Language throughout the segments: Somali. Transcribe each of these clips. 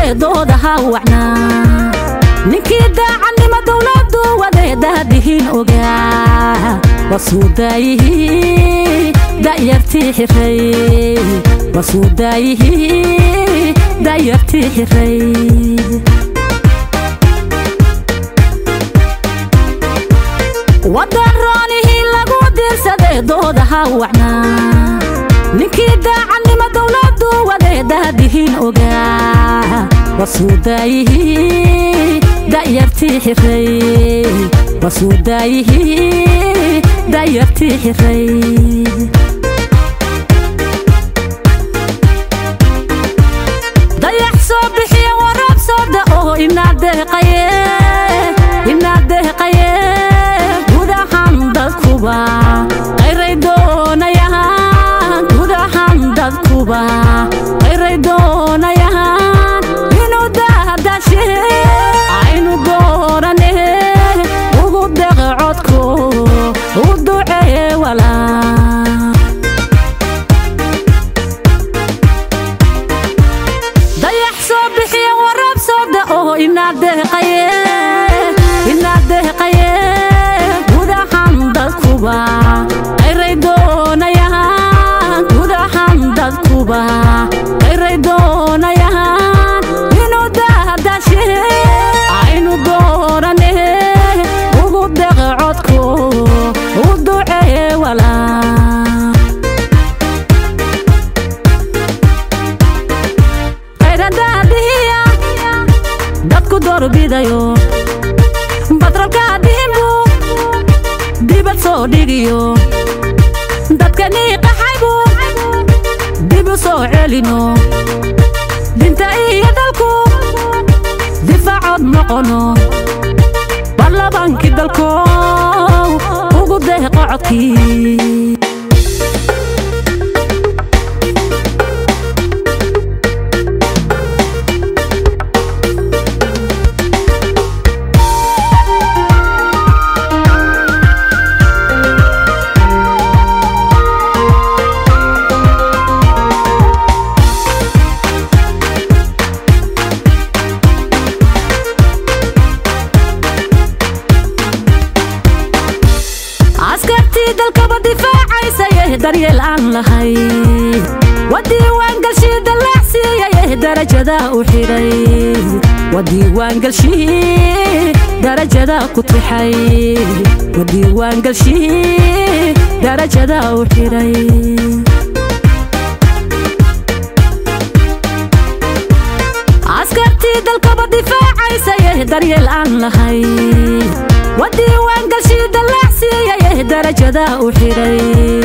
dooda ha wacnaa ninkii daacannimo dowladdu wadeedahadihin ogaa wasuudaayihii da'yartii xiray wasuudaayihii da'yartii xiray wadan roonihii lagu diirsaday dooda ha wacnaa ninkii daacannimo dowladdu wadeedahadihin ogaa wasuudaayihii da'yartii xiray wasuudaayihii da'yartii xiray dayax soo bixiya warab soo da'o inaad deeqaye inaad deeqaye gudahan dadkuba qayray doonayahan gudahan dadkuba qayray doonayahan inuu dahdashe aynu doorane ugu deqe codku u ducee walaa dayax soo bixiya warab soo da'o inaad deeqaye inaad deeqaye gudahan dadkuba qayray doonayahan gudahan dadkuba qayray doonayahan inuu dahdashe aynu doorane ugu deqe codku u ducee walaa qayradaadihiya dadku doorbidayo batrolka dhimbu dibad soo dhigiyo dadkanii qaxaybu dib u soo celino dinta iyo dalku difaacood noqono baarlabaankii dalkow ugu deeqo codkii askartii dalkaba difaacaysaye daryeel aan lahay wadiiwaangalshii dallaacsiiyaye darajada u xidhay wadiiwaangalshii darajada ku tixay wadiiwaangalshii darajada u xidhay askartii dalkaba difaacaysaye daryeel aan lahay wadiiwaangalshii dallaacsiiyaye darajada u xidhay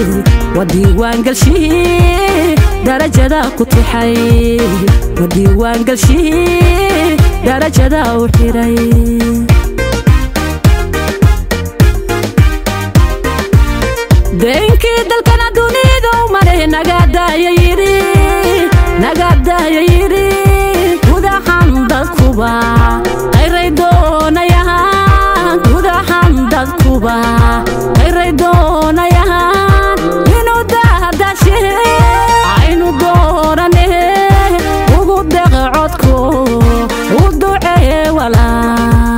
wadiiwaangalshii darajada ku tixay wadiiwaangalshii darajada u xidhay deenkii dalkana dunidu mare nagaadaaya yidhi nagaadaaya yidhi gudahan dadkuba qayray doonayahan gudahan dadkuba qayray doonayahan inuu dahdashe aynu doorane ugu deqe codku u ducee walaa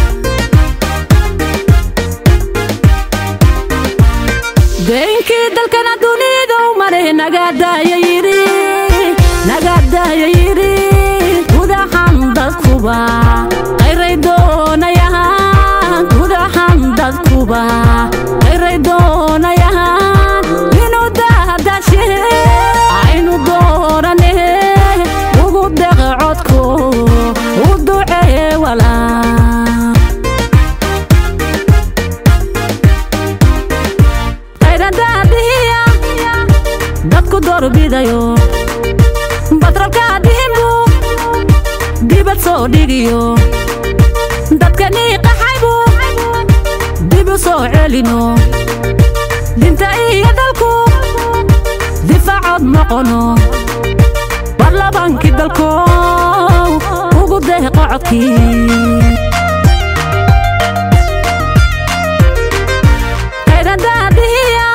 deenkii dalkana dunidu mare nagaadaaya yidhi nagaadaaya yidhi gudahan dadkuba qayray doonayahan gudahan dadkuba qayray doonayahan inuu dahdashe aynu doorane ugu deqe codku u ducee walaa qayradaadihiya dadku doorbidayo batrolka dhimbu dibad soo dhigiyo dadkanii qaxaybu dib u soo celino dinta iyo dalku difaacood noqono baarlabaankii dalkow ugu deeqo codkii qayradaadihiya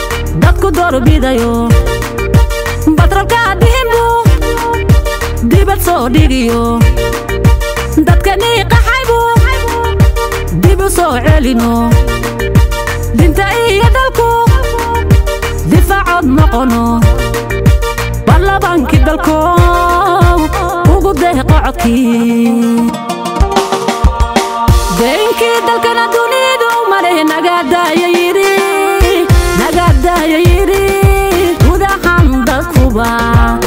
dadku doorbidayo batrolka dhimbu diba dibad soo dhigiyo dadkanii qaxaybu dib u soo celino dinta iyo dalku difaacood noqono baarlamaankii dalko ugu deeqo codkii deenkii dalkana dunidu maleh nagaadaaya yidhi nagaadaaya yidhi gudahan dadkuba